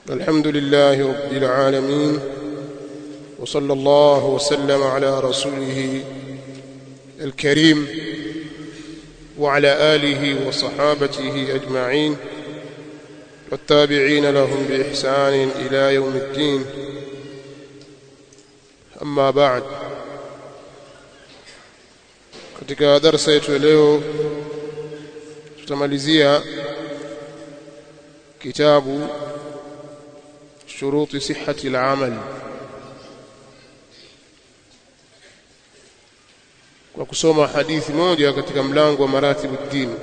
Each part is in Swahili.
الحمد لله رب العالمين وصلى الله وسلم على رسوله الكريم وعلى آله وصحابته أجمعين والتابعين لهم بإحسان إلى يوم الدين أما بعد katika darasa yetu leo tutamalizia kitabu shuruti sihhati al-amal kwa kusoma hadithi moja katika mlango wa maratibu dini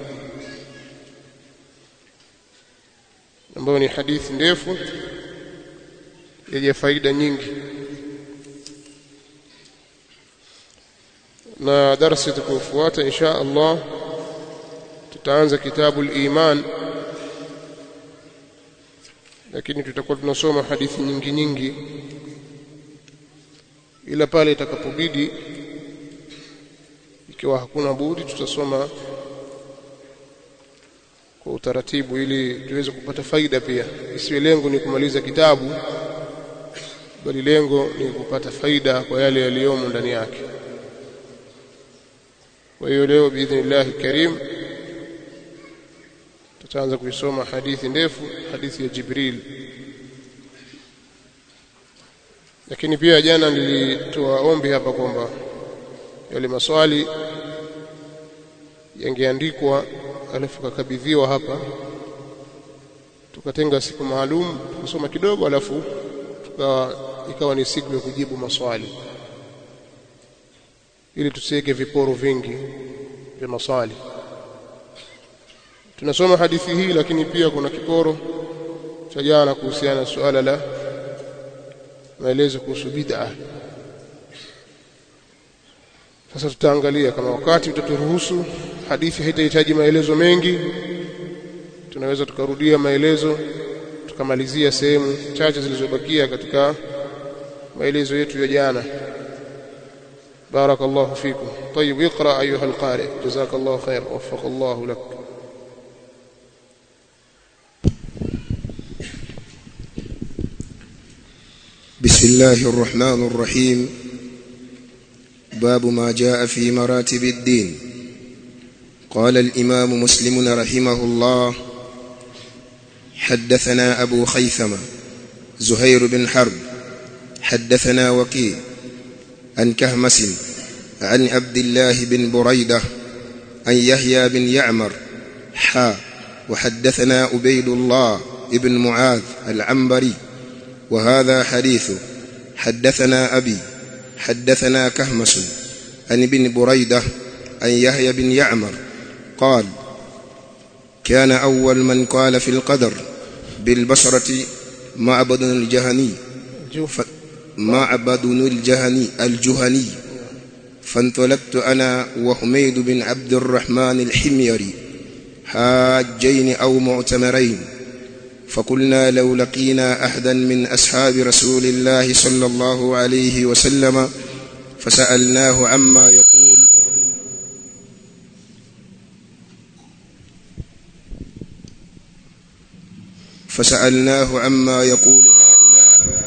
ambayo ni hadithi ndefu yenye faida nyingi na darasa itakayofuata insha Allah tutaanza kitabu al-iman lakini tutakuwa tunasoma hadithi nyingi nyingi ila pale itakapobidi ikiwa hakuna budi tutasoma kwa utaratibu ili tuweze kupata faida pia isiwe lengo ni kumaliza kitabu bali lengo ni kupata faida kwa yale yaliyomo ndani yake kwa hiyo leo biidhnillahi karim tutaanza kuisoma hadithi ndefu hadithi ya Jibril lakini pia jana nilitoa ombi hapa kwamba yale maswali yangeandikwa alafu kakabidhiwa hapa tukatenga siku maalum tukasoma kidogo alafu tukawa ikawa ni siku ya kujibu maswali ili tusiweke viporo vingi vya maswali tunasoma hadithi hii lakini pia kuna kiporo cha jana kuhusiana na suala la maelezo kuhusu bid'a sasa tutaangalia kama wakati utaturuhusu hadithi haitahitaji maelezo mengi tunaweza tukarudia maelezo tukamalizia sehemu chache zilizobakia katika maelezo yetu ya jana بارك الله فيكم طيب اقرأ أيها القارئ جزاك الله خير وفق الله لك بسم الله الرحمن الرحيم باب ما جاء في مراتب الدين قال الإمام مسلم رحمه الله حدثنا أبو خيثمة زهير بن حرب حدثنا وكيع عن كهمس عن عبد الله بن بريدة عن يحيى بن يعمر حا وحدثنا عبيد الله بن معاذ العنبري وهذا حديث حدثنا أبي حدثنا كهمس عن ابن بريدة عن يحيى بن يعمر قال كان أول من قال في القدر بالبصرة معبد الجهني معبد الجهني الجهني فانطلقت أنا وحميد بن عبد الرحمن الحميري حاجين أو معتمرين فقلنا لو لقينا أحدا من أصحاب رسول الله صلى الله عليه وسلم فسألناه عما يقول فسألناه عما يقول هؤلاء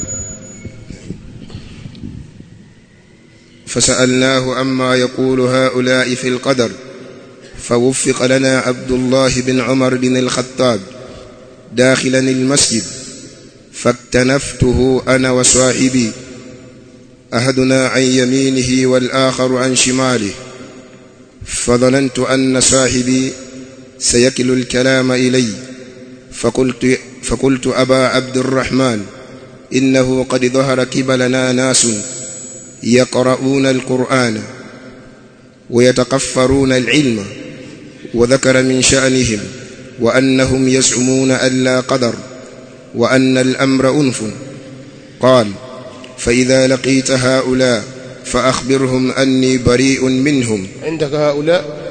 فسألناه عما يقول هؤلاء في القدر فوفق لنا عبد الله بن عمر بن الخطاب داخلا المسجد فاكتنفته أنا وصاحبي أحدنا عن يمينه والآخر عن شماله فظننت أن صاحبي سيكل الكلام إلي فقلت, فقلت أبا عبد الرحمن إنه قد ظهر كبلنا ناس يقرؤون القرآن ويتقفرون العلم وذكر من شأنهم وأنهم يزعمون أن لا قدر وأن الأمر أنف قال فإذا لقيت هؤلاء فأخبرهم أني بريء منهم عندك هؤلاء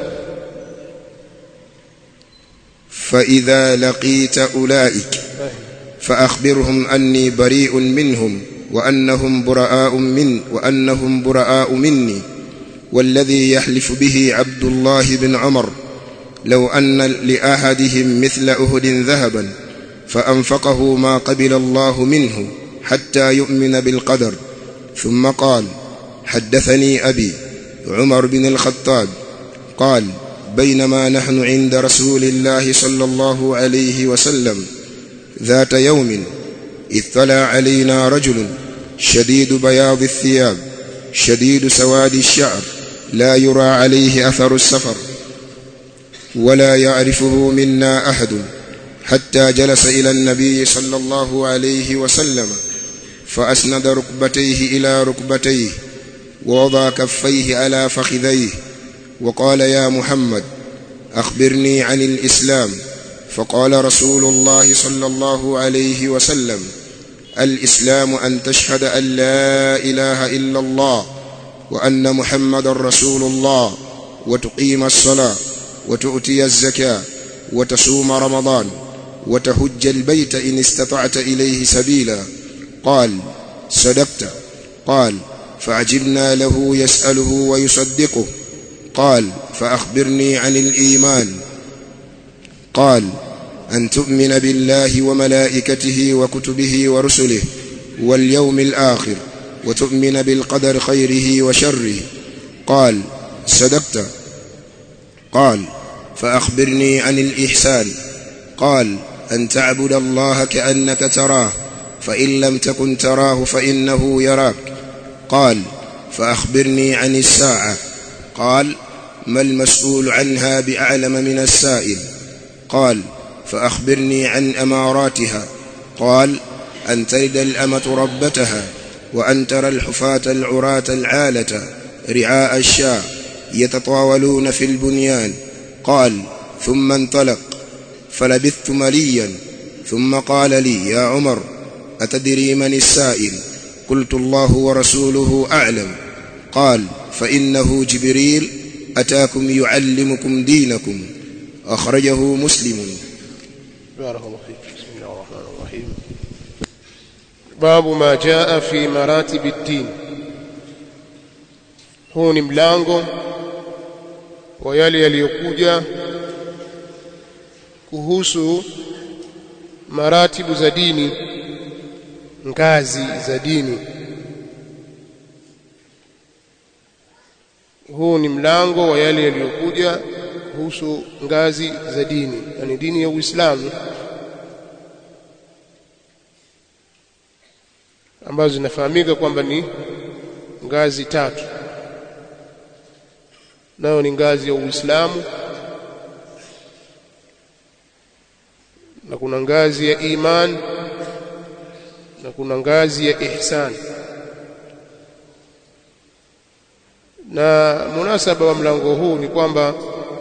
فإذا لقيت أولئك فأخبرهم أني بريء منهم وأنهم براء من وأنهم براء مني والذي يحلف به عبد الله بن عمر لو أن لأحدهم مثل أهد ذهبا فأنفقه ما قبل الله منه حتى يؤمن بالقدر ثم قال حدثني أبي عمر بن الخطاب قال بينما نحن عند رسول الله صلى الله عليه وسلم ذات يوم اطلع علينا رجل شديد بياض الثياب شديد سواد الشعر لا يرى عليه أثر السفر ولا يعرفه منا أحد حتى جلس إلى النبي صلى الله عليه وسلم فأسند ركبتيه إلى ركبتيه ووضع كفيه على فخذيه وقال يا محمد أخبرني عن الإسلام فقال رسول الله صلى الله عليه وسلم الإسلام أن تشهد أن لا إله إلا الله وأن محمد رسول الله وتقيم الصلاة وتؤتي الزكاة وتصوم رمضان وتهج البيت إن استطعت إليه سبيلا قال صدقت قال فعجبنا له يسأله ويصدقه قال فأخبرني عن الإيمان قال أن تؤمن بالله وملائكته وكتبه ورسله واليوم الآخر وتؤمن بالقدر خيره وشره قال صدقت قال فأخبرني عن الإحسان قال أن تعبد الله كأنك تراه فإن لم تكن تراه فإنه يراك قال فأخبرني عن الساعة قال ما المسؤول عنها بأعلم من السائل قال فأخبرني عن أماراتها قال أن تلد الأمة ربتها وأن ترى الحفاة العراة العالة رعاء الشاء يتطاولون في البنيان قال ثم انطلق فلبثت مليا ثم قال لي يا عمر أتدري من السائل قلت الله ورسوله أعلم قال فإنه جبريل أتاكم يعلمكم دينكم أخرجه مسلم بارك الله فيك بسم الله الرحمن الرحيم باب ما جاء في مراتب الدين huu ni mlango wa yale yaliyokuja kuhusu maratibu za dini ngazi za dini huu ni mlango wa yale yaliyokuja kuhusu ngazi za dini yani dini ya Uislamu ambazo zinafahamika kwamba ni ngazi tatu nayo ni ngazi ya Uislamu na kuna ngazi ya iman na kuna ngazi ya ihsan na munasaba wa mlango huu ni kwamba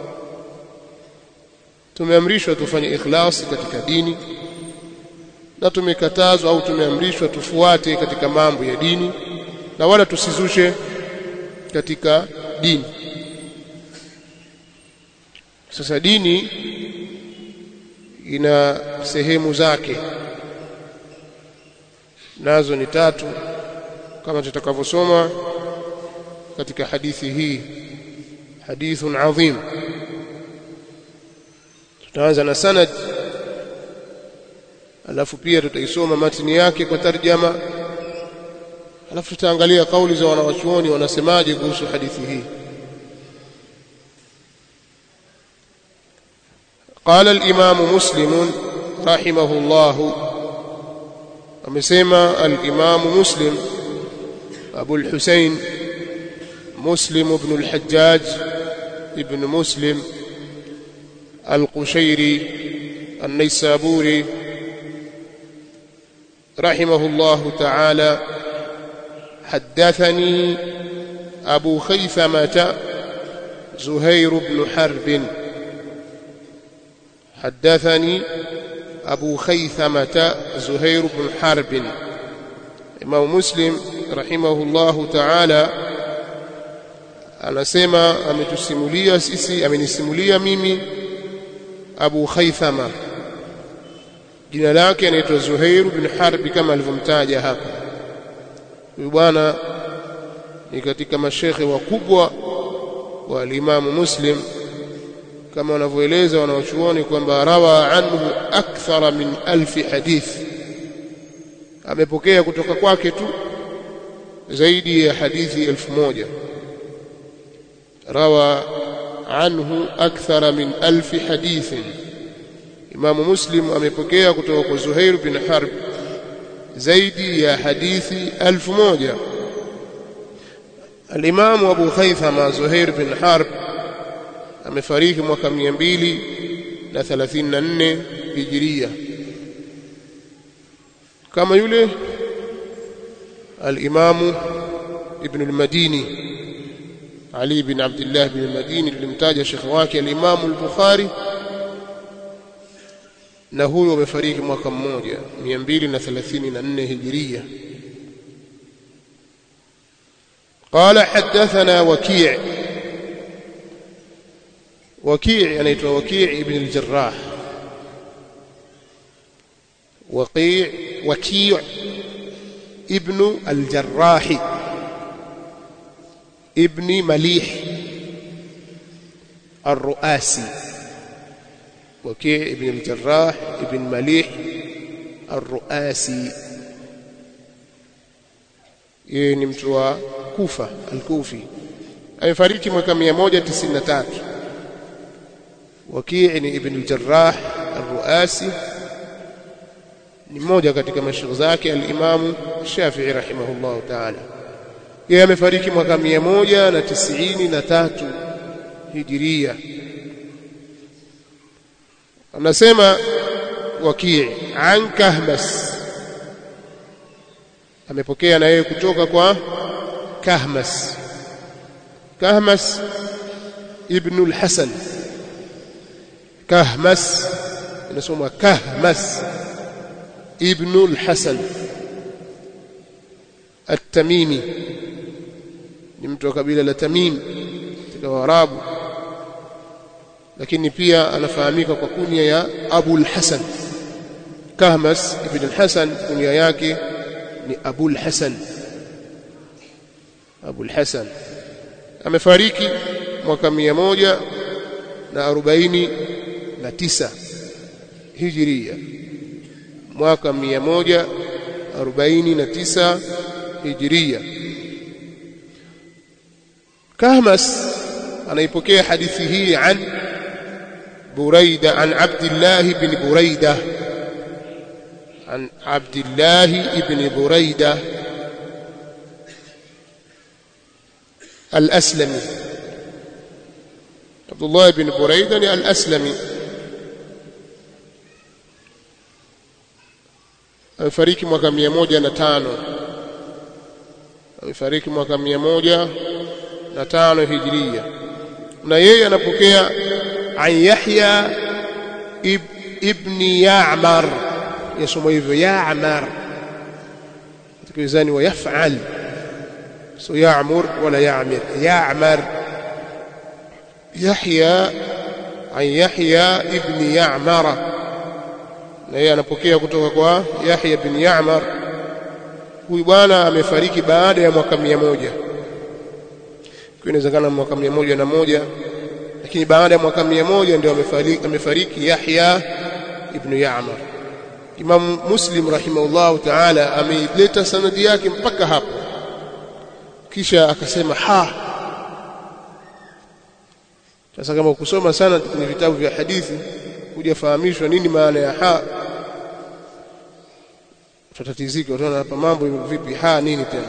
tumeamrishwa tufanye ikhlasi katika dini na tumekatazwa au tumeamrishwa tufuate katika mambo ya dini na wala tusizushe katika dini sasa dini ina sehemu zake nazo ni tatu kama tutakavyosoma katika hadithi hii hadithun adhim tutaanza na sanad alafu pia tutaisoma matini yake kwa tarjama alafu tutaangalia kauli za wanawachuoni wanasemaje kuhusu hadithi hii قال الإمام مسلم رحمه الله amesema al-Imam Muslim Abu al-Husayn Muslim ibn al-Hajjaj ibn Muslim al-Qushayri an-Naysaburi رحمه الله تعالى حدثني أبو خيثمة زهير بن حرب حدثني أبو خيثمة زهير بن حرب إمام مسلم رحمه الله تعالى anasema ametusimulia sisi amenisimulia mimi Abu Khaythama jina lake anaitwa Zuhair bin Harb kama alivyomtaja hapa huyu bwana ni katika mashekhe wakubwa wa Imam Muslim kama wanavyoeleza wanaochuoni kwamba rawa anhu akthara min alfi hadith amepokea kutoka kwake tu zaidi ya hadithi elfu moja rawa anhu akthara min alfi hadithin Imamu Muslim amepokea kutoka kwa Zuhair bin Harb zaidi ya hadithi elfu moja Al-Imamu Abu Khaythama Zuhair bin Harb amefariki mwaka mia mbili na thelathini na nne hijiria kama yule al-Imamu Ibn al-Madini Ali bin Abdullah bin al-Madini tulimtaja shekhi wake al-Imamu al-Bukhari na huyo amefariki mwaka mmoja 234 hijiria قال حدثنا وكيع وكيع anaitwa وكيع ابن الجراح وقيع وكيع ابن الجراح ابن مليح الرؤاسي وكيع ابن الجراح ابن مليح الرؤاسي yeye ni mtu wa Kufa al-Kufi amefariki mwaka 193 Wakii ni ibn al-Jarrah al-Ruasi ni mmoja katika mashaikh zake al-Imam Shafi'i rahimahullah ta'ala yeye amefariki mwaka 193 Hijiria anasema Wakii an Kahmas amepokea na yeye kutoka kwa Kahmas Kahmas ibn al-Hasan Kahmas inasoma Kahmas ibn al-Hasan at-Tamimi ni mtu wa kabila la Tamim katika Waarabu lakini pia anafahamika kwa kunya ya Abu al-Hasan Kahmas ibn al-Hasan kunya yake ni Abu al-Hasan Abu al-Hasan amefariki mwaka mia moja na arobaini na tisa hijiria mwaka mia moja arobaini na tisa hijiria Kahmas anaipokea hadithi hii an Buraida an Abdullah ibn Buraida عن عبد الله بن بريدة الأسلمي عبد الله بن بريدة الأسلمي amefariki mwaka mia moja na tano amefariki mwaka mia moja na tano hijiria na yeye anapokea an Yahya ib, ibni Ya'mar yasoma hivyo Ya'mar katika wizani wa yaf'al so ya'mur wala ya'mir Ya'mar Yahya an Yahya ibni Ya'mara na yeye anapokea kutoka kwa Yahya bin Ya'mar huyu bwana amefariki baada ya mwaka mia moja kwa inawezekana mwaka mia moja na moja lakini baada ya mwaka mia moja ndio amefariki, amefariki Yahya ibn Ya'mar Imam Muslim rahimahullahu ta'ala ameileta sanadi yake mpaka hapo kisha akasema ha sasa kama kusoma sana kwenye vitabu vya hadithi hujafahamishwa nini maana ya ha tutatizika utaona hapa mambo vipi ha nini tena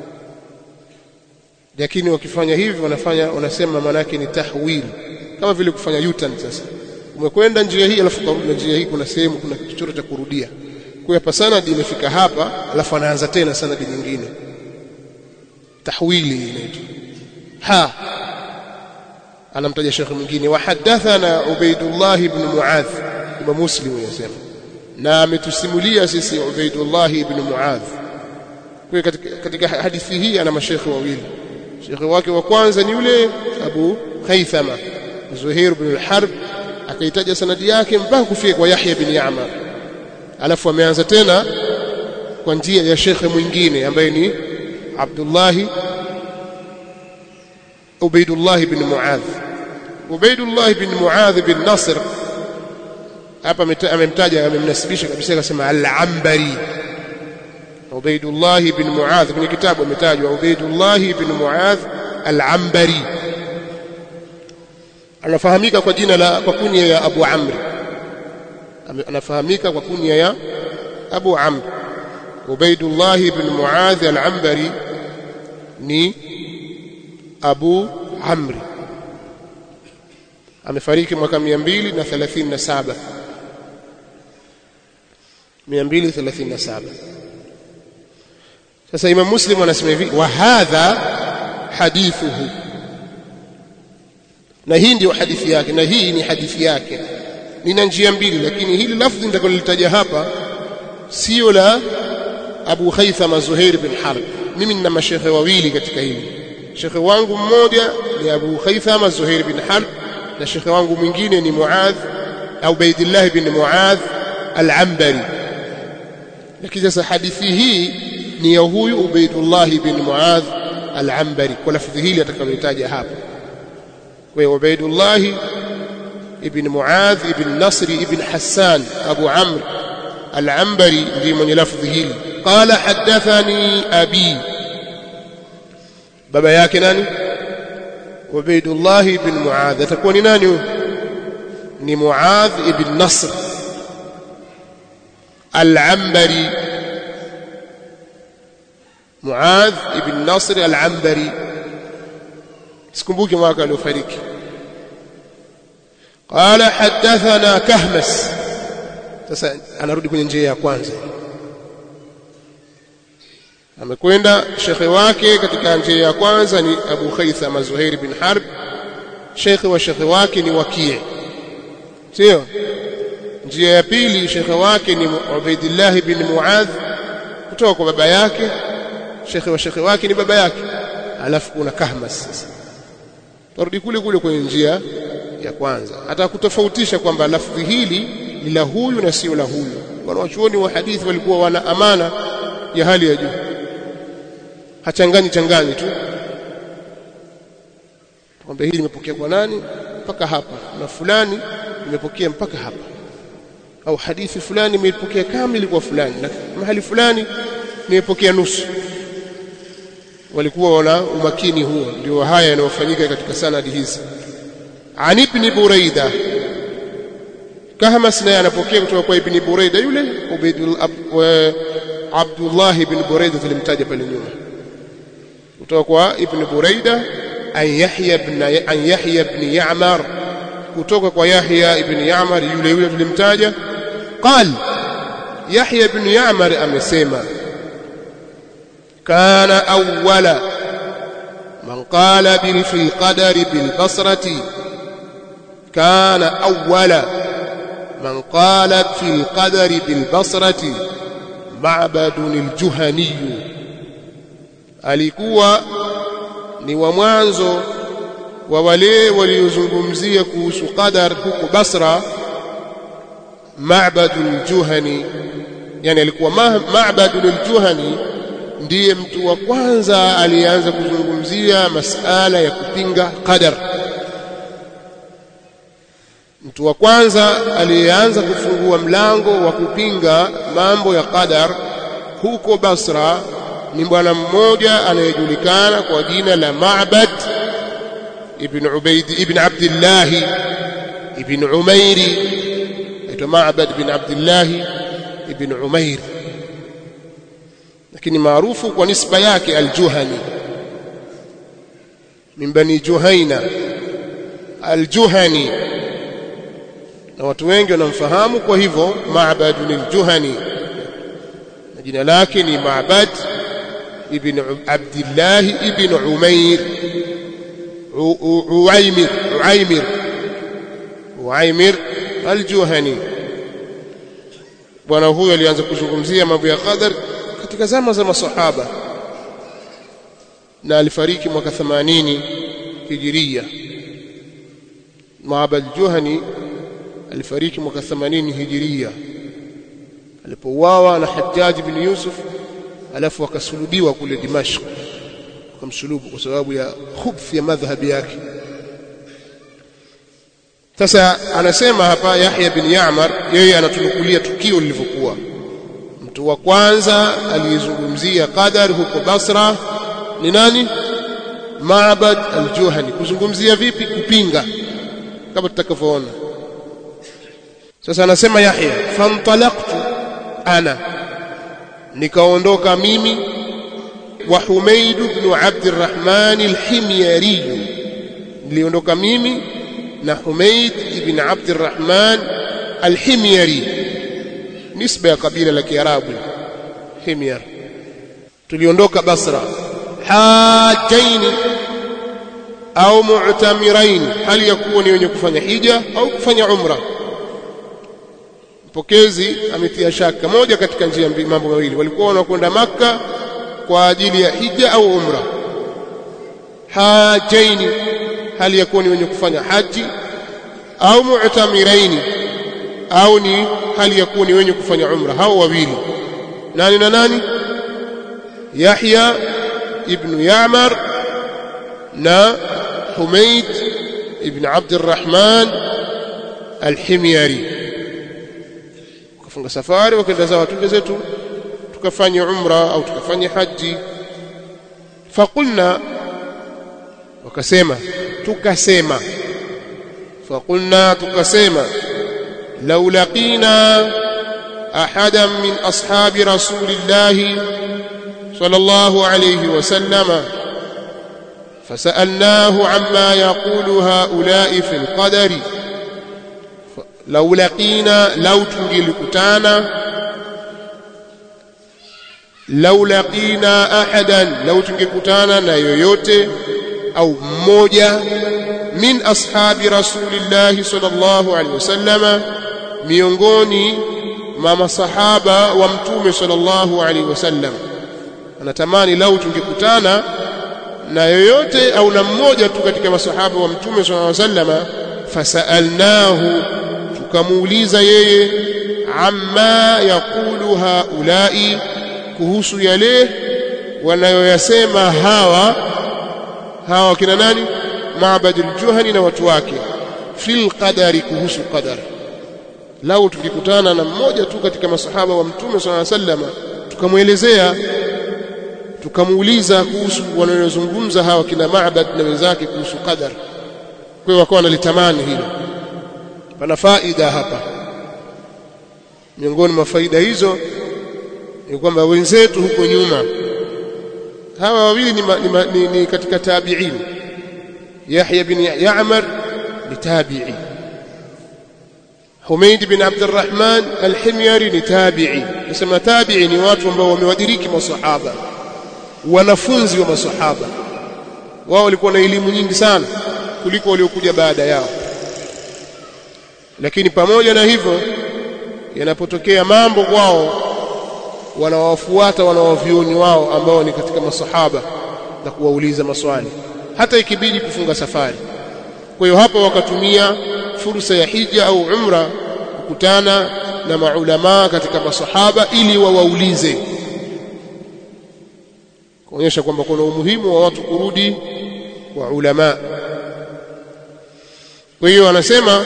lakini wakifanya hivi wanafanya wanasema maana yake ni tahwil kama vile kufanya U-turn sasa umekwenda njia hii alafu karudi na njia hii kuna sehemu kuna kichochoro cha kurudia kwa hapa sanadi imefika hapa alafu anaanza tena sanadi nyingine tahwili inaitwa ha anamtaja shekhi mwingine wa hadathana Ubaidullah ibn Muadh Imam Muslim yasema na ametusimulia sisi Ubaidullah ibn Muadh kwa katika, katika hadithi hii ana mashekhi wawili shekhi wake wa kwanza ni yule Abu Khaythama Zuhair ibn al-Harb akaitaja sanadi yake mpaka kufika kwa Yahya bin Ya'mar alafu ameanza tena kwa njia ya shekhe mwingine ambaye ni Abdullah Ubaidullah ibn Muadh Ubaidullah bin Muadh bin Nasr hapa amemtaja amemnasibisha kabisa akasema al-Ambari Ubaidullah bin Muadh kwenye kitabu ametajwa Ubaidullah bin Muadh al-Ambari anafahamika kwa jina la kwa kunia ya Abu Amr anafahamika kwa kunia ya Abu Amr Ubaidullah bin Muadh al-Ambari ni Abu Amr amefariki mwaka 237 237 sasa Imam Muslim anasema hivi wa hadha hadithuhu na hii ndio hadithi yake na hii ni hadithi yake nina njia mbili lakini hili lafzi nitakalolitaja hapa sio la Abu Khaythama Zuhair bin Harb mimi nina mashekhe wawili katika hili shekhe wangu mmoja ni Abu Khaythama Zuhair bin Harb na shekhe wangu mwingine ni Muadh au Baidillah bin Muadh al-Ambari lakini sasa hadithi hii ni ya huyu Ubaidullah bin Muadh al-Ambari kwa lafdhi hili atakalotaja hapa kwa hiyo Ubaidullah ibn Muadh ibn Nasr ibn Hassan Abu Amr al-Ambari ndiye mwenye lafdhi hili qala hadathani abi baba yake nani Ubaidullah ibn Muadh atakuwa ni nani ni Muadh ibn Nasr al-Ambari Muadh ibn Nasr al-Ambari sikumbuki mwaka aliofariki قال حدثنا كهمس sasa anarudi kwenye njia ya kwanza amekwenda shekhe wake katika njia ya kwanza ni Abu Khaythama Zuhair bin Harb shekhe wa shekhe wake ni Waki' sio njia ya pili shekhe wake ni Ubaidillah bin Muadh kutoka kwa baba yake shekhe wa shekhe wake ni baba yake alafu kuna Kahmas sasa turudi kule kule kwenye njia ya kwanza hata kutofautisha kwamba lafdhi hili ni la huyu na sio la huyu wanawachuoni wa hadithi walikuwa wana amana ya hali ya juu hachanganyi changanyi tu kwamba hili limepokea kwa nani mpaka hapa na fulani limepokea mpaka hapa au hadithi fulani imepokea kamili kwa fulani na mahali fulani nimepokea nusu walikuwa wana umakini huo ndio haya yanayofanyika katika sanadi hizi an ibn buraida kahmas naye anapokea kutoka kwa ibn buraida yule ubaidul abdullah ibn buraida tulimtaja pale nyuma kutoka kwa ibn buraida an yahya ibn an yahya ibn ya'mar kutoka kwa yahya ibn ya'mar yule yule tulimtaja qal yahya ibn ya'mar amesema kana awwala man qala bil fil qadari bil basrati كان أول من قال في القدر بالبصرة معبد الجهني alikuwa ni wa mwanzo wa wale waliozungumzia kuhusu qadar huko Basra Ma'badul Juhani yani alikuwa Ma'badul Juhani ndiye mtu wa kwanza aliyeanza kuzungumzia masala ya kupinga qadar mtu wa kwanza aliyeanza kufungua mlango wa kupinga mambo ya qadar huko Basra ni bwana mmoja anayejulikana kwa jina la Ma'bad ibn Ubaid ibn Abdullah ibn Umairi aitwa Ma'bad ibn Abdullah ibn Umair lakini maarufu kwa nisba yake al-Juhani min bani Juhaina al-Juhani na watu wengi wanamfahamu kwa hivyo Ma'bad al-Juhani na jina lake ni Ma'bad ibn Abdullah ibn Umair Uaimir Uaimir Uaimir al-Juhani bwana huyo alianza kuzungumzia mambo ya qadar katika zama za masahaba na alifariki mwaka 80 hijiria Ma'bad al-Juhani alifariki mwaka 80 hijiria alipouawa na Hajjaj bin Yusuf alafu akasulubiwa kule Dimashq akamsulubu kwa sababu ya khubth ya madhhabi yake sasa anasema hapa Yahya bin Ya'mar yeye anatunukulia tukio lilivyokuwa mtu wa kwanza aliyezungumzia qadar huko Basra ni nani Ma'bad al-Juhani kuzungumzia vipi kupinga kama tutakavyoona sasa anasema Yahya fantalaqtu ana nikaondoka mimi wa Humaid ibn Abd al-Rahman al-Himyari niliondoka mimi na Humaid ibn Abd al-Rahman al-Himyari nisba ya kabila la Kiarabu Himyar tuliondoka Basra hajaini au mu'tamirain hali ya kuwa ni wenye kufanya hija au kufanya umra mpokezi ametia shaka moja katika njia mambo mawili walikuwa wanakwenda maka kwa ajili ya hija au umra hajaini hali ya kuwa ni wenye kufanya haji au mu'tamiraini au ni hali ya kuwa ni wenye kufanya umra hao wawili nani na nani Yahya ibn Ya'mar na Humayd ibn Abd الرحمن al-Himyari wakafunga safari wakaenda zao tunde zetu tukafanya umra au tukafanya haji faqulna wakasema tukasema faqulna tukasema law laqina ahadan min ashabi rasulillahi صلى الله عليه وسلم فسألناه عما يقول هؤلاء في القدر لو لقينا لو تنجلكتانا لو لقينا أحدا لو تنجلكتانا لا يويوتي أو موجة من أصحاب رسول الله صلى الله عليه وسلم miongoni mwa masahaba wa mtume sallallahu alaihi wasallam anatamani lau tungekutana na yoyote au na mmoja tu katika masahaba wa mtume sallallahu alaihi wasallam fasalnahu tukamuuliza yeye amma yaqulu haulai kuhusu yale wanayoyasema hawa hawa kina nani Ma'badul Juhani na watu wake fil qadari kuhusu qadar lau tukikutana na mmoja tu katika masahaba wa mtume sallallahu alaihi wasallam tukamwelezea tukamuuliza kuhusu wanayozungumza hawa kina Ma'bad na wenzake kuhusu qadar kwa hiyo wakawa wanalitamani hilo pana faida hapa miongoni mwa faida hizo ni kwamba wenzetu huko nyuma hawa wawili ni, ni, ni, ni katika tabi'in Yahya bin Ya'mar ni tabi'i Humaid bin Abdurrahman al-Himyari ni tabi'i nasema tabi'i ni watu ambao wamewadiriki masahaba wanafunzi wa masahaba wao walikuwa na elimu nyingi sana kuliko waliokuja baada yao lakini pamoja na hivyo yanapotokea mambo kwao wanawafuata wanawavioni wao ambao ni katika masahaba na kuwauliza maswali hata ikibidi kufunga safari kwa hiyo hapa wakatumia fursa ya hija au umra kukutana na maulamaa katika masahaba ili wawaulize kuonyesha kwamba kuna umuhimu wa watu kurudi kwa ulama kwa hiyo anasema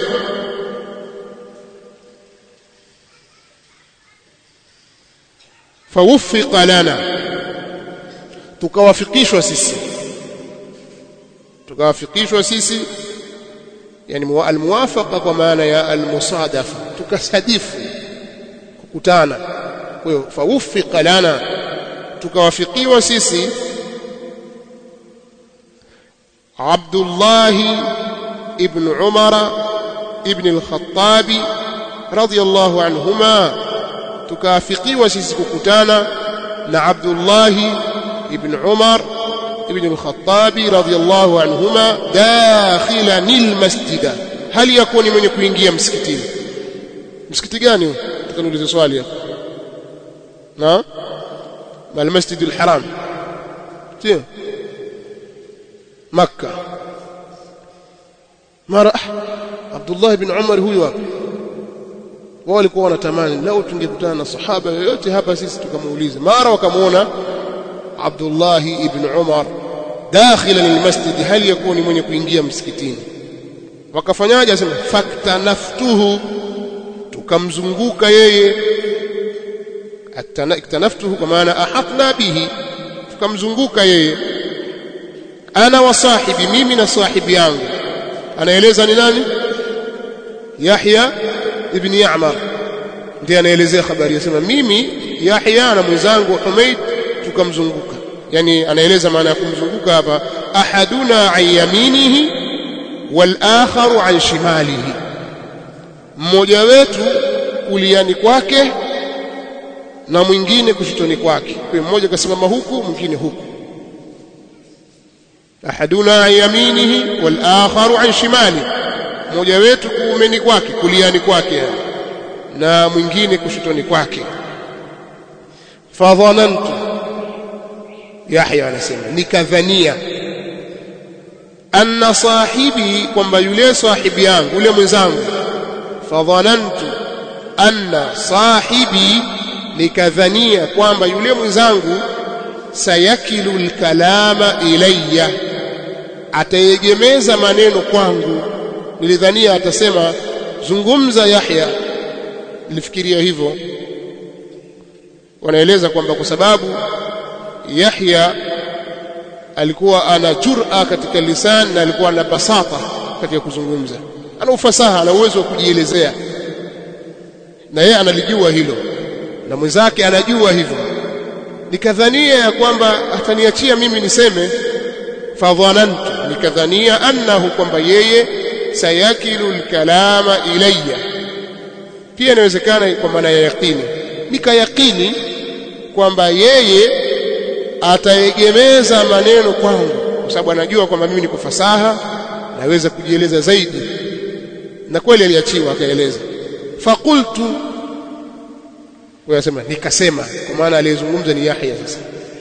fawuffiqa lana tukawafikishwa sisi tukawafikishwa sisi yani almuwafaqa kwa maana ya almusadafa tukasadifu kukutana kwa hiyo fawuffiqa lana tukawafikiwa sisi Abdullah ibn Umar ibn al-Khattab radiyallahu anhuma tukafikiwa sisi kukutana na Abdullah ibn Umar ibn al-Khattab radiyallahu anhuma dakhilan al-masjid hali yakuni mwenye kuingia msikitini msikiti gani huo tukaniulize swali hapo na المسجد الحرام sio makka mara Abdullah ibn Umar huyu hapa wao walikuwa wanatamani lao tungekutana na sahaba yoyote hapa sisi tukamuuliza mara wakamuona Abdullah ibn Umar dakhila lilmasjid hali yakuni mwenye kuingia msikitini wakafanyaje asema faktanaftuhu tukamzunguka yeye iktanaftuhu kwa maana ahatna bihi tukamzunguka yeye ana wa sahibi mimi na sahibi yangu anaeleza ni nani Yahya ibn Ya'mar ndiye anaelezea habari yasema mimi Yahya na mwenzangu Humaid tukamzunguka yani anaeleza maana ya kumzunguka hapa ahaduna an yaminihi wal akharu an shimalihi mmoja wetu kuliani kwake na mwingine kushotoni kwake kwa mmoja kasimama huku mwingine huku ahaduna an yaminihi wal akharu an shimalihi mmoja wetu kuumeni kwake kuliani kwake na mwingine kushotoni kwake fadhanantu Yahya anasema nikadhania anna sahibi kwamba yule sahibi yangu yule mwenzangu fadhanantu anna sahibi nikadhania kwamba yule mwenzangu sayakilu alkalama ilayya ataegemeza maneno kwangu nilidhania atasema zungumza Yahya nilifikiria hivyo wanaeleza kwamba kwa sababu Yahya alikuwa ana jur'a katika lisan na alikuwa ana basata katika kuzungumza ana ufasaha ana uwezo wa kujielezea na yeye analijua hilo na mwenzake anajua hivyo nikadhania ya kwamba ataniachia mimi niseme fadhanantu nikadhania annahu kwamba yeye sayakilu alkalama ilayya pia inawezekana kwa maana ya yaqini nikayaqini kwamba yeye ataegemeza maneno kwangu kwa sababu anajua kwamba mimi niko fasaha naweza kujieleza zaidi na kweli aliachiwa akaeleza faqultu wayasema nikasema kwa maana aliyezungumza ni Yahya sasa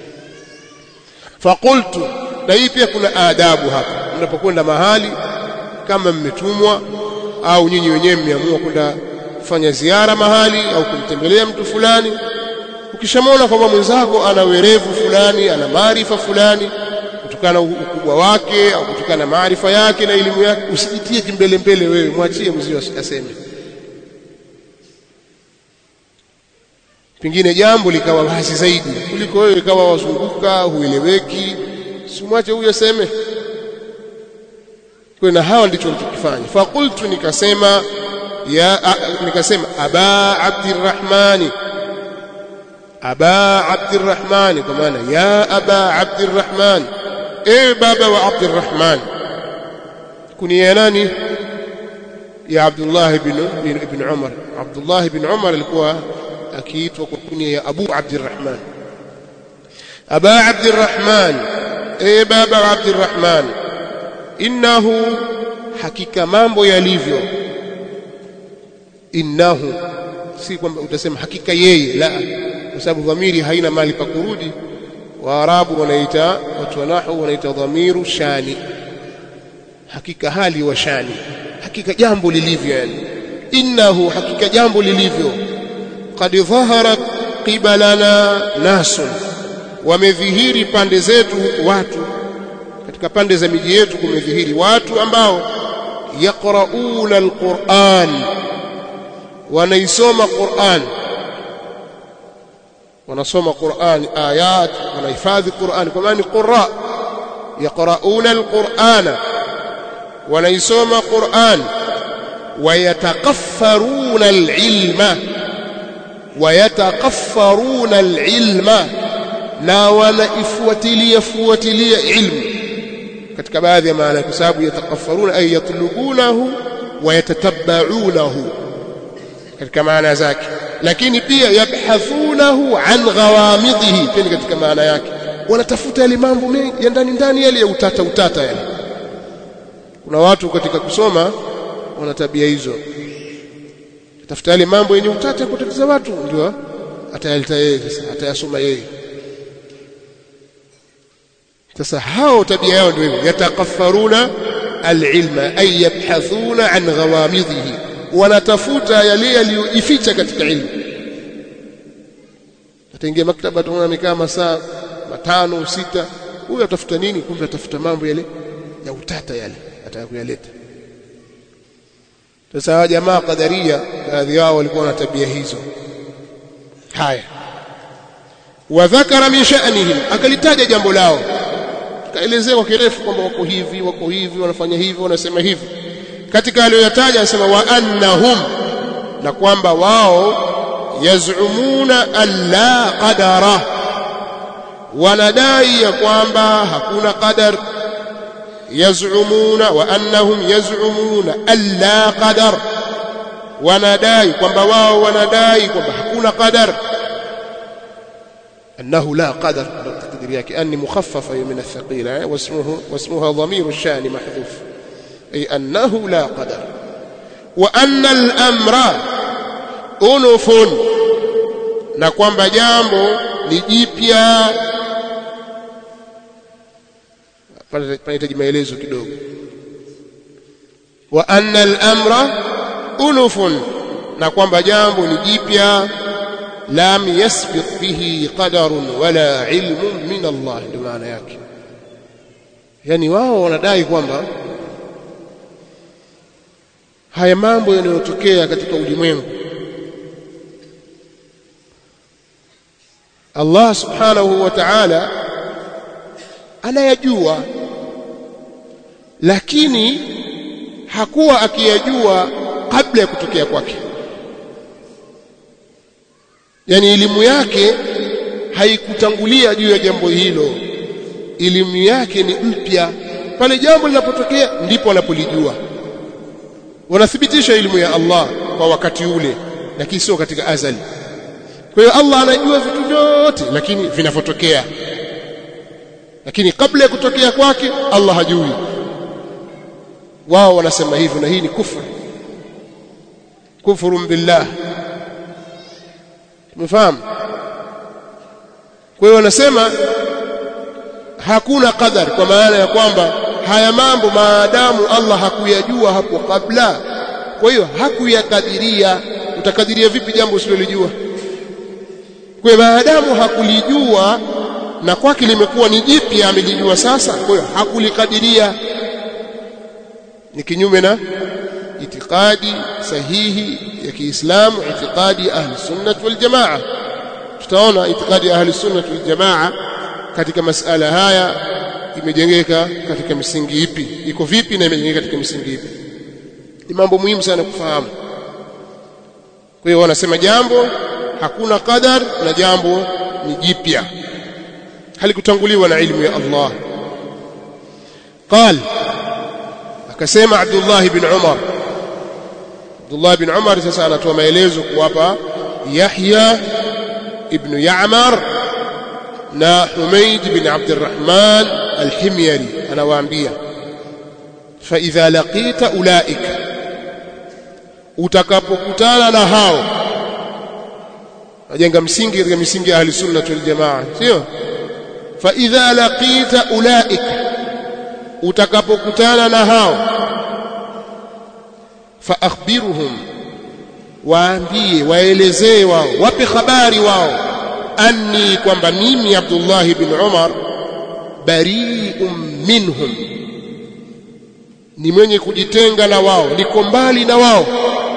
faqultu na hii pia kuna adabu hapa mnapokwenda mahali kama mmetumwa au nyinyi wenyewe mmeamua kwenda kufanya ziara mahali au kumtembelea mtu fulani ukishamwona kwamba mwenzako ana werevu fulani ana maarifa fulani kutokana na ukubwa wake au kutokana na maarifa yake na elimu yake usijitie kimbele mbele wewe mwachie mzio aseme pengine jambo likawa wazi zaidi kuliko wewe ikawa wazunguka hueleweki simwache huyo aseme kwa na hawa ndicho walichokifanya faqultu nikasema ya a, nikasema aba abdirrahmani aba abdirrahmani kwa maana ya aba abdirrahman ewe baba wa abdirrahman kunia nani ya abdullah ibn ibn umar abdullah ibn umar alikuwa akiitwa kwa kunia ya abu abdirrahman aba abdirrahman ewe baba wa abdirrahman innahu hakika mambo yalivyo innahu si kwamba utasema hakika yeye la kwa sababu dhamiri haina mali pa kurudi waarabu wanaita watu wa nahwu wanaita dhamiru shani hakika hali wa shani hakika jambo lilivyo yani innahu hakika jambo lilivyo qad dhahara qibalana nasun wamedhihiri pande zetu watu katika pande za miji yetu kumedhihiri watu ambao yaqrauna alquran wanaisoma Qur'an wanasoma Qur'an ayat wanahifadhi Qur'an kwa maana qurra yaqrauna alqur'ana wanaisoma Qur'an wayatakaffaruna alilma wayatakaffaruna alilma na wanaifuatilia fuatilia ilmu katika baadhi ya maana kwa sababu yatakaffaruna ay yatlubunahu wayatatabbaunahu katika maana zake lakini pia yabhathunahu an ghawamidhihi pia katika maana yake wanatafuta yale mambo mengi ya ndani ndani yale ya utata utata yale kuna watu katika kusoma wana tabia hizo tafuta yale mambo yenye utata kutatiza watu ndio atayaleta yeye sasa atayasoma yeye sasa hao tabia yao ndio hivyo yatakaffaruna alilma ay yabhathuna an ghawamidhihi wanatafuta yale yaliyojificha katika ilmu ataingia maktaba tunaona amekaa masaa matano sita huyu atafuta nini kumbe atafuta mambo yale ya utata yale atakayoleta sasa jamaa qadaria baadhi yao walikuwa na tabia hizo haya wadhakara min sha'nihim akalitaja jambo lao kaelezea kwa kirefu kwamba wako hivi wako hivi wanafanya hivi wanasema hivi katika aliyoyataja anasema wa annahum na kwamba wao yazumuna alla qadara wanadai ya kwamba hakuna qadar yazumuna wa annahum yazumuna alla qadar wanadai kwamba wao wanadai kwamba hakuna qadar أنه لا قدر تقدير كأني مخففة من الثقيلة واسمه واسمها ضمير الشأن محذوف أي أنه لا قدر وأن الأمر أنف na kwamba jambo ni jipya panahitaji maelezo kidogo wa anna al-amra unufun na kwamba jambo ni jipya lam yasbiq bihi qadarun wala ilmun min Allah ndio maana yake yani wao wanadai kwamba haya mambo yanayotokea katika ulimwengu Allah subhanahu wa ta'ala anayajua lakini hakuwa akiyajua kabla ya kutokea kwake yani elimu yake haikutangulia juu ya jambo hilo elimu yake ni mpya pale jambo linapotokea ndipo anapolijua wanathibitisha elimu ya Allah kwa wakati ule lakini sio katika azali kwa hiyo Allah anajua vitu vyote lakini vinavyotokea lakini kabla ya kutokea kwake Allah hajui wao wanasema hivyo na hii ni kufru kufuru billah tumefahamu kwa hiyo wanasema hakuna qadar kwa maana ya kwamba haya mambo maadamu Allah hakuyajua hapo kabla kwa hiyo hakuyakadiria utakadiria vipi jambo usilolijua kwa hiyo maadamu hakulijua na kwake limekuwa ni jipya amelijua sasa kwa hiyo hakulikadiria ni kinyume na itikadi sahihi ya Kiislamu itikadi ahli sunnah wal jamaa tutaona itikadi ahli sunnah wal jamaa katika masala haya imejengeka katika misingi ipi iko vipi na imejengeka katika misingi ipi ni mambo muhimu sana kufahamu kwa hiyo wanasema jambo hakuna qadar na jambo ni jipya halikutanguliwa na ilmu ya Allah قال akasema Abdullah ibn Umar Abdullah ibn Umar sasa anatoa maelezo kuwapa Yahya ibn Ya'mar na Humayd ibn Abdurrahman al-Himyari anawaambia fa idha laqita ulaika utakapokutana na hao ajenga msingi katika misingi ya ahli sunna wal jamaa sio fa idha laqita ulaika utakapokutana na hao fa akhbiruhum waambie waelezee wao wape habari wao anni kwamba mimi Abdullah ibn Umar bari'un minhum ni mwenye kujitenga na wao niko mbali na wao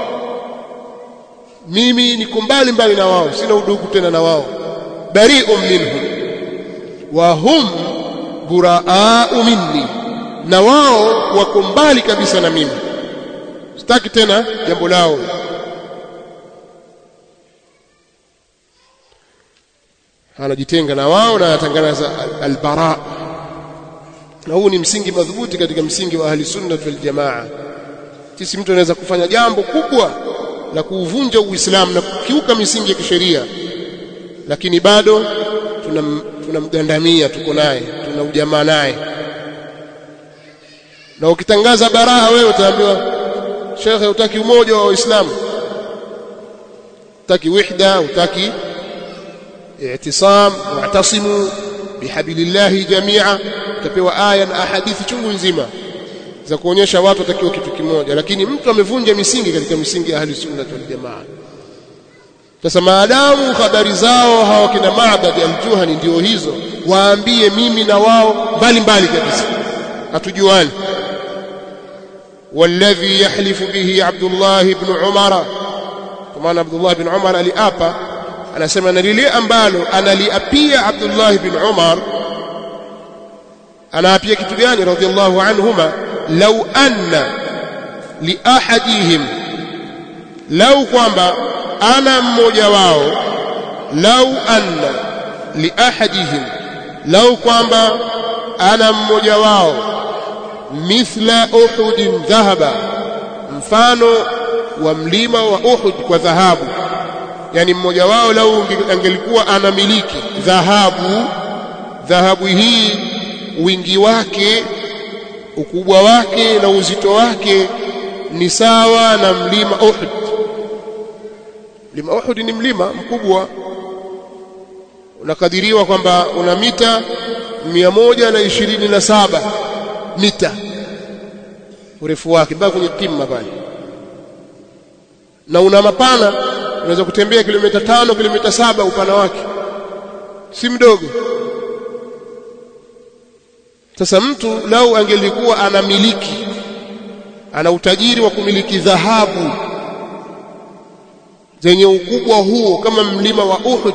mimi niko mbali mbali na wao sina udugu tena na wao bari'un minhum wa hum buraa'u minni na wao wako mbali kabisa na mimi sitaki tena jambo lao anajitenga na wao na anatangaza albara na huu ni msingi madhubuti katika msingi wa ahli sunna wal jamaa sisi mtu anaweza kufanya jambo kubwa la kuuvunja uislamu na kukiuka misingi ya kisheria lakini bado tunamgandamia tuna tuko naye tuna ujamaa naye na ukitangaza baraha wewe utaambiwa shekhe utaki umoja wa waislamu utaki wihda utaki i'tisam wa'tasimu bihablillahi jami'a utapewa aya na ahadithi chungu nzima za kuonyesha watu watakiwa kitu kimoja lakini mtu amevunja misingi katika misingi ya ahli sunna wal jamaa sasa maadamu habari zao hawa kina Ma'bad al-Juhani ndio hizo waambie mimi na wao mbali mbali kabisa hatujuani والذي يحلف به عبد الله بن عمر كما عبد الله بن عمر aliapa anasema na lile ambalo analiapia Abdullah bin Umar anaapia kitu gani radhiallahu anhuma law anna li ahadihim lau kwamba ana mmoja wao lau anna li ahadihim lau kwamba ana mmoja wao mithla uhudin dhahaba mfano wa mlima wa Uhud kwa dhahabu yani mmoja wao lau angelikuwa anamiliki dhahabu dhahabu hii wingi wake ukubwa wake na uzito wake ni sawa na mlima Uhud mlima Uhud ni mlima mkubwa unakadiriwa kwamba una mita 127 mita urefu wake mpaka kwenye kima pale na una mapana unaweza kutembea kilomita tano kilomita saba upana wake si mdogo sasa mtu lau angelikuwa anamiliki ana utajiri wa kumiliki dhahabu zenye ukubwa huo kama mlima wa Uhud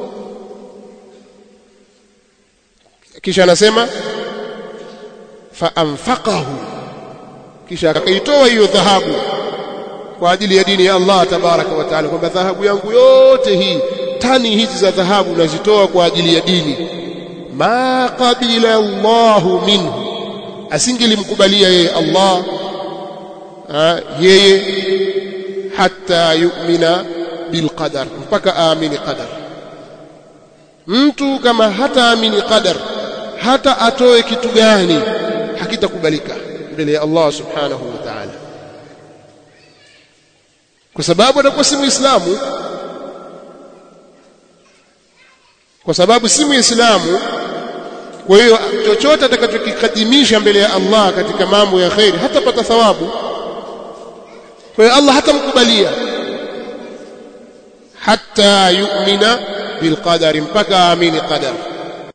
kisha anasema fa anfaqahu kisha akaitoa hiyo dhahabu kwa ajili ya dini ya Allah tabaraka wa taala kwamba dhahabu yangu yote hii tani hizi za dhahabu nazitoa kwa ajili ya dini ma qabila Allahu minhu asingelimkubalia yeye Allah ha, yeye hata yu'mina bilqadar mpaka aamini qadar mtu kama hataamini qadar hata atoe kitu gani hakitakubalika mbele ya Allah subhanahu wa ta'ala kwa sababu atakuwa si muislamu kwa sababu si muislamu kwa hiyo chochote atakachokikadimisha mbele ya Allah katika mambo ya khairi hatapata thawabu kwa hiyo Allah hatamkubalia hatta yu'mina bilqadari mpaka aamini qadar